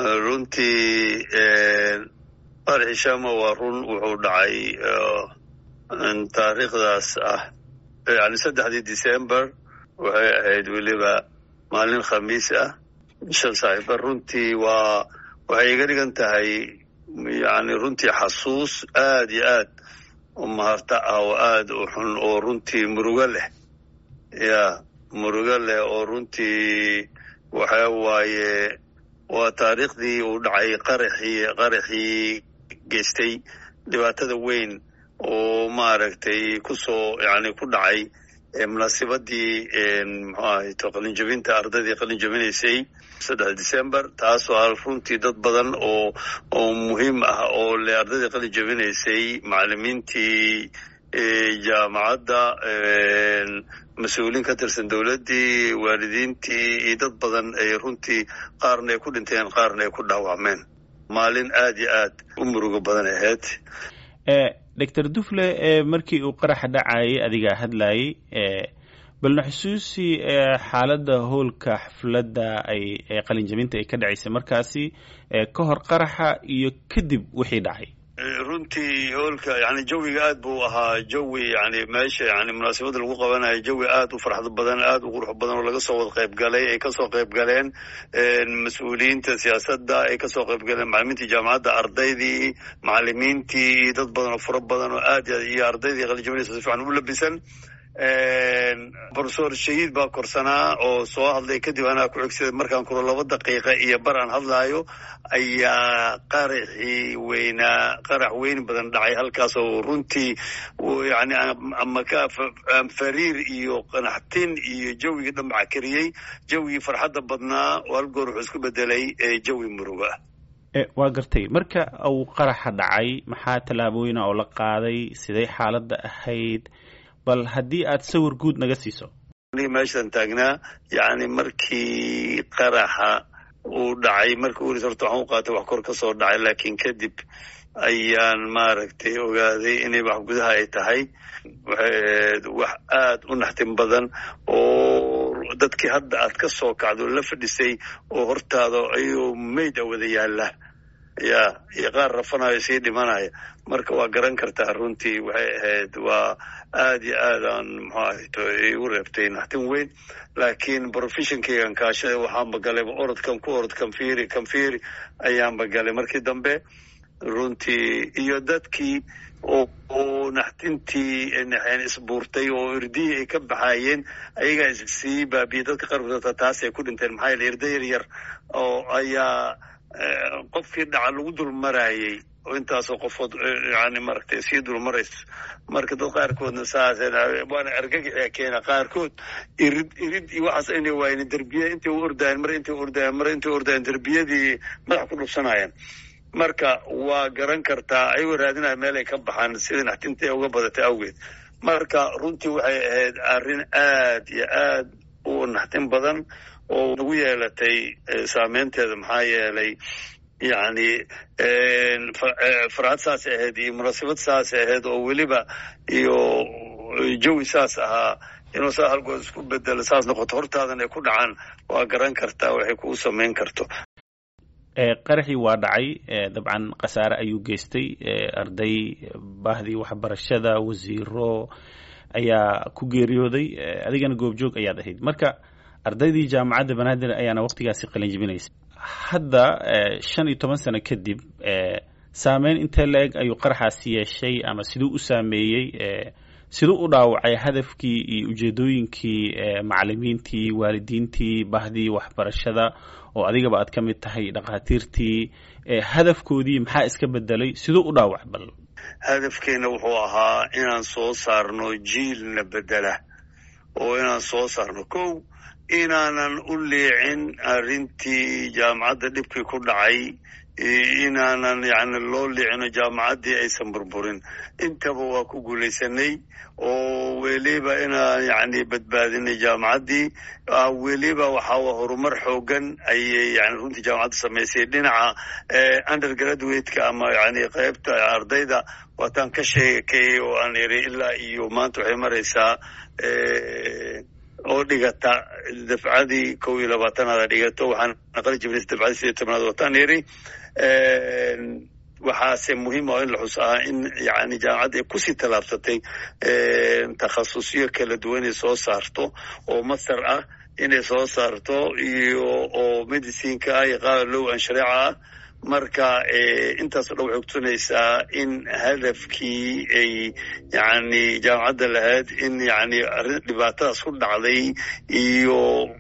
runtii qaraxii shama waa run wuxuu dhacay taariikhdaas ah yani saddexdii december waxay ahayd weliba maalin khamiis ah shan saaxiiba runtii waa waxay iga dhigan tahay yani runtii xasuus aad iyo aad u maharta ah oo aad u xun oo runtii murugo leh ya murugo leh oo runtii waxa waaye waa taariikhdii uu dhacay qaraxii qaraxii geystay dhibaatada weyn oo maaragtay kusoo yani ku dhacay munaasibadii muxuu ahayto qalinjabinta ardaydii qalin jabinaysay saddex december taasoo ah runtii dad badan oo oo muhiim ah oo le ardaydii qalin jabinaysay macalimiintii jaamacadda mas-uuliin ka tirsan dowladdii waalidiintii iyo dad badan ay runtii qaarna ay ku dhinteen qaarna ay ku dhaawacmeen maalin aad iyo aad u murugo badan ahayd doctor dufle markii uu qaraxa dhacayay adigaa hadlayay balna xusuusi xaaladda howlka xafladda ay qalinjabinta ay ka dhacaysay markaasi ka hor qaraxa iyo kadib wixii dhacay runtii hoolka yani jawiga aad buu ahaa jawi yani meesha yani munaasabada lagu qabanayo jawi aad u farxad badan aad u qurux badan oo laga soo wada qayb galay ay kasoo qayb galeen mas-uuliyiinta siyaasadda ay kasoo qayb galeen macalimiintii jaamacadda ardaydii macalimiintii iyo dad badan oo fura badan oo aad iyo ardaydii qalijabinaysa si fiican u labisan profesor shahiid baa korsanaa oo soo hadlay kadib anaa ku xigsaday markaan kuro laba daqiiqa iyo bar aan hadlaayo ayaa qaraxii weynaa qarax weyn badan dhacay halkaas oo runtii yani ama ka fariir iyo qanaxtin iyo jawigii dhambaca kariyey jawigii farxadda badnaa oo hal goor wuxuu isku bedelay jawi muruga waa gartay marka uu qaraxa dhacay maxaa tallaabooyina oo la qaaday siday xaaladda ahayd bal haddii aad sawir guud naga siiso meeshaan taagnaa yani markii qaraxa uu dhacay markii uris horta waxaan u qaatay wax kor ka soo dhacay laakiin kadib ayaan maaragtay ogaaday inay wax gudaha ay tahay waxay ahayd wax aad u naxtin badan oo dadkii hadda aad ka soo kacdo la fadhisay oo hortaada ayuu mayd a wada yaalla ya iyo qaar rafanayo sii dhimanaya marka waa garan kartaa runtii waxay ahayd waa aad iyo aad aan muxuu ahayto igu reebtay naxtin weyn laakiin professionkeygan kaashaday waxaanba galayba orodkan ku orod kanfiri kanfiri ayaanba galay markii dambe runtii iyo dadkii oo oo naxtintii naxeen isbuurtay oo irdihii ay ka baxaayeen ayagaa issii baabiyey dadka qaarkood taas ay ku dhinteen maxaa yeele irda yar yar oo ayaa qofkii dhaca lagu dul maraayey oo intaasoo qofood yani maaragtay sii dulmarayso marka dad qaarkoodna saas waana argagaxia keena qaarkood irid irid iyo waxaas ayna waayen derbiya intay u ordaayeen mar intay ordaayeen mar intay ordaayeen derbiyadii madax ku dhubsanayeen marka waa garan kartaa ayagoo raadinaya meel ay ka baxaan sida naxtinta uga badatay awgeed marka runtii waxay ahayd arrin aad iyo aad u naxtin badan oo nagu yeelatay saameynteeda maxaa yeelay yani farxad saas ahayd iyo munaasabad saas ahayd oo weliba iyo jawi saas ahaa inuu saa halgood isku bedelo saas noqoto hortaadan ay ku dhacaan waa garan kartaa waxay kugu samayn karto qaraxii waa dhacay dabcan khasaare ayuu geystay arday baahdii waxbarashada wasiiro ayaa ku geeriyooday adigana goobjoog ayaad ahayd marka ardaydii jaamacadda banaadir ayaana waktigaasi qalin jibinaysay hadda shan iyo toban sano kadib saameyn intee la-eg ayuu qaraxaasi yeeshay ama siduu u saameeyey siduu u dhaawacay hadafkii iyo ujeedooyinkii macalimiintii waalidiintii bahdii waxbarashada oo adigaba aad ka mid tahay dhakhaatiirtii hadafkoodii maxaa iska bedelay siduu u dhaawac bal hadafkeena wuxuu ahaa inaan soo saarno jiilna bedela oo inaan soo saarno kow inaanan u liicin arrintii jaamacadda dhibkii ku dhacay inaanan yani loo liicino jaamacaddii aysan burburin intaba waa ku guulaysanay oo weliba inaan yani badbaadinay jaamacaddii weliba waxaa horumar xoogan ayay yani runtii jaamacadda samaysay dhinaca undergraduate-ka ama yani qaybta ardayda waataan ka sheekayay oo aan iri ilaa iyo maanta waxay maraysaa oo dhigata dafcadii kow iyo labaatanaada dhigato waxaan naqli jibnay dafcadii sideed tobnaad wataan yiri waxaase muhiim oo in la xus ahaa in yani jaamacadda ay kusii tallaabsatay takhasusyo kala duwan inay soo saarto oo master ah inay soo saarto iyo oo medicineka ah iyo qaada low an shareeca ah marka intaaso dhan waxay kutusinaysaa in hadafkii ay yani jaamacadda lahayd in yani arrin dhibaatadaas ku dhacday iyo